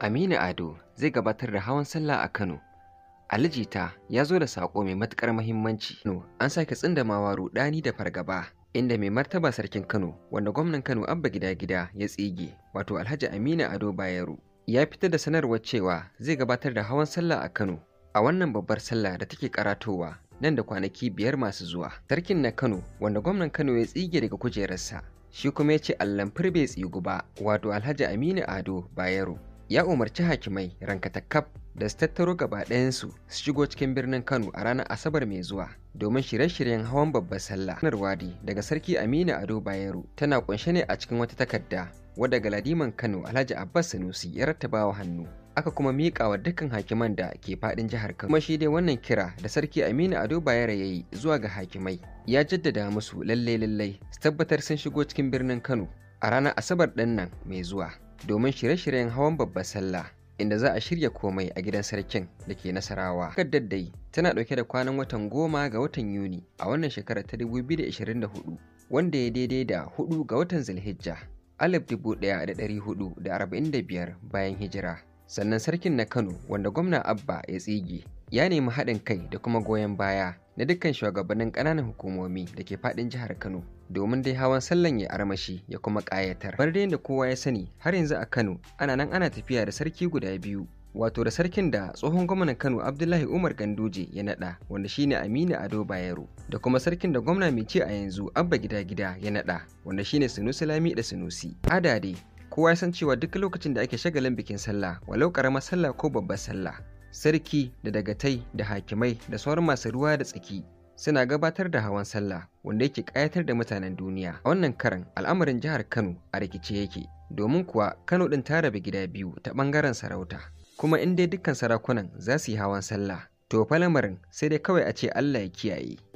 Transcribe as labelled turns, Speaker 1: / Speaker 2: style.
Speaker 1: Aminu Ado zai gabatar da hawan sallah a Kano. Ali Jita ya zo da saƙo mai matuƙar muhimmanci. Kano an sake tsindamawa ruɗani da fargaba inda mai martaba sarkin Kano wanda gwamnan Kano Abba Gida Gida ya tsige wato Alhaji Aminu Ado Bayero ya fitar da sanarwar cewa zai gabatar da hawan sallah a Kano a wannan babbar sallah da take karatowa nan da kwanaki biyar masu zuwa. Sarkin na Kano wanda gwamnan Kano ya tsige daga kujerarsa shi kuma ya ce Allan bai tsigu ba wato Alhaji Aminu Ado Bayero ya umarci hakimai rankatakaf da su tattaro gaba ɗayansu su shigo cikin birnin Kano a ranar Asabar mai zuwa domin shirye-shiryen hawan babbar sallah. Sanarwadi daga Sarki Aminu Ado Bayero tana kunshe ne a cikin wata takarda wadda Galadiman Kano Alhaji Abbas Sanusi ya rattabawa hannu. Aka kuma miƙa wa dukkan hakiman da ke faɗin jihar Kano. Kuma shi dai wannan kira da Sarki Aminu Ado Bayero ya yi zuwa ga hakimai ya jaddada musu lalle lallai su tabbatar sun shigo cikin birnin Kano a ranar Asabar ɗin nan mai zuwa domin shirye-shiryen hawan babbar sallah. inda za a shirya komai a gidan sarkin da ke nasarawa. Takardar dai tana ɗauke da kwanan watan goma ga watan Yuni a wannan shekarar ta 2024 wanda ya daidai da hudu ga watan Zulhijja alif dubu ɗaya da ɗari hudu da arba'in da biyar bayan hijira. Sannan sarkin na Kano wanda gwamna Abba ya tsige ya nemi haɗin kai da kuma goyon baya na dukkan shugabannin ƙananan hukumomi da ke faɗin jihar Kano domin dai hawan sallan ya armashi ya kuma ƙayatar. Bar da kowa ya sani har yanzu a Kano ana nan ana tafiya da sarki guda biyu wato da sarkin da tsohon gwamnan Kano Abdullahi Umar Ganduje ya naɗa wanda shine Aminu Ado Bayero da kuma sarkin da gwamna mai ce a yanzu Abba Gida Gida ya naɗa wanda shine Sunusi Lami da Sunusi. Ada dai kowa ya san cewa duk lokacin da ake shagalin bikin sallah walau ƙaramar sallah ko babbar sallah sarki da dagatai da hakimai da sauran masu ruwa da tsaki suna gabatar da hawan sallah wanda yake ƙayatar da mutanen duniya a wannan karan al'amarin jihar kano a rikice yake domin kuwa kano ɗin ta rabe gida biyu ta ɓangaren sarauta kuma in dai dukkan sarakunan za su yi hawan sallah to fa lamarin sai dai kawai a ce allah ya kiyaye